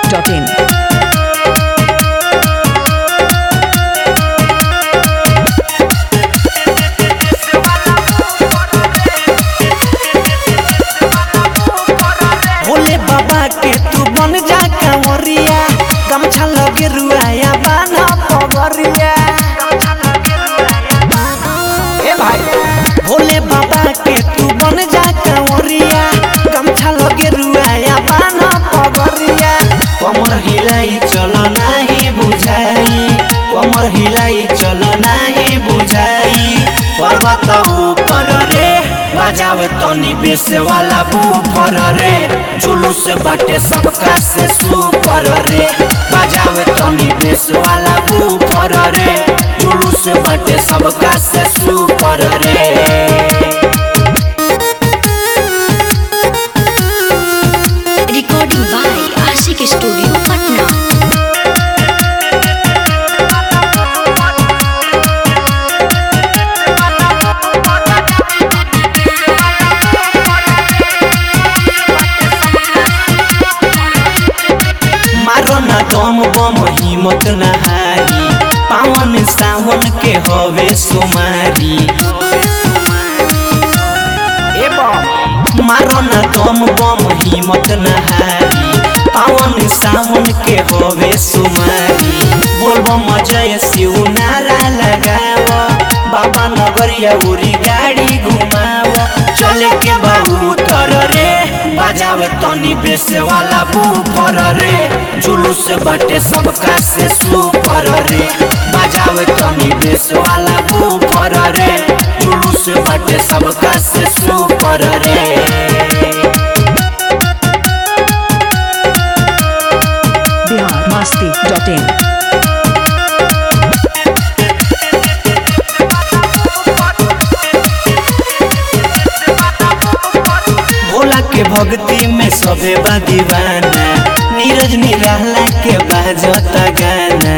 masti.in. Bhole बाबा के तू बन जा कंवरिया गमछा लगे रुआया बाना पगरिया ए भाई भोले बाबा के तू बन जा कंवरिया गमछा लगे रुआया बाना पगरिया कमर हिलाई चल नाही बुझाई कमर हिलाई चल नाही बुझाई पर्वत ऊपर रे बजावे तनी बेस वाला बूफर रे जुलूस बाटे सबका से सुपर रे बजावे तनी बेस वाला बूफर रे जुलूस बाटे सबका से सुपर रे Recording by Ashik Studio, Patna. मारो ना दम बम हिम्मत ना हारी पावन सावन के हवे सुमारी ए बम मारो ना दम बम हिम्मत ना हारी पावन सावन के हवे सुमारी बोलबम जय शिव नारा लगाव बाबा नगरिया उरी गाड़ी घुमाव चले के बाबू तर रे बजावे तनी बेस वाला बूफर रे जुलूस बाटे सबका से सुपर रे बजावे तनी बेस वाला बूफर रे जुलूस बाटे सबका से सुपर रे Bihar masti.in. भोला के भक्ति में सबे बा दीवाना नीरज निराला के बाजता गाना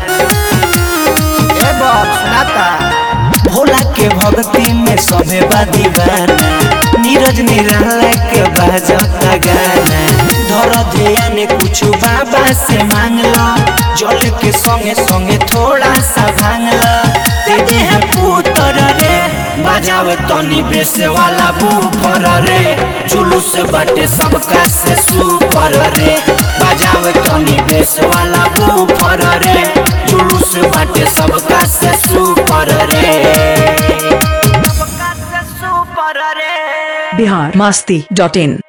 ए बाप सुनाता भोला के भक्ति में सबे बा दीवाना नीरज निराला के बाजता गाना धर ध्यान कुछ बाबा से मांग लो जल के संगे संगे थोड़ा सा भांग लो दे दे है पुत्र रे बजावे तनी बेस वाला बूफर रे जुलूस बाटे सबका से सुपर रे बजावे तनी बेस वाला बूफर रे जुलूस बाटे सबका से सुपर रे सबका से सुपर रे Bihar masti.in.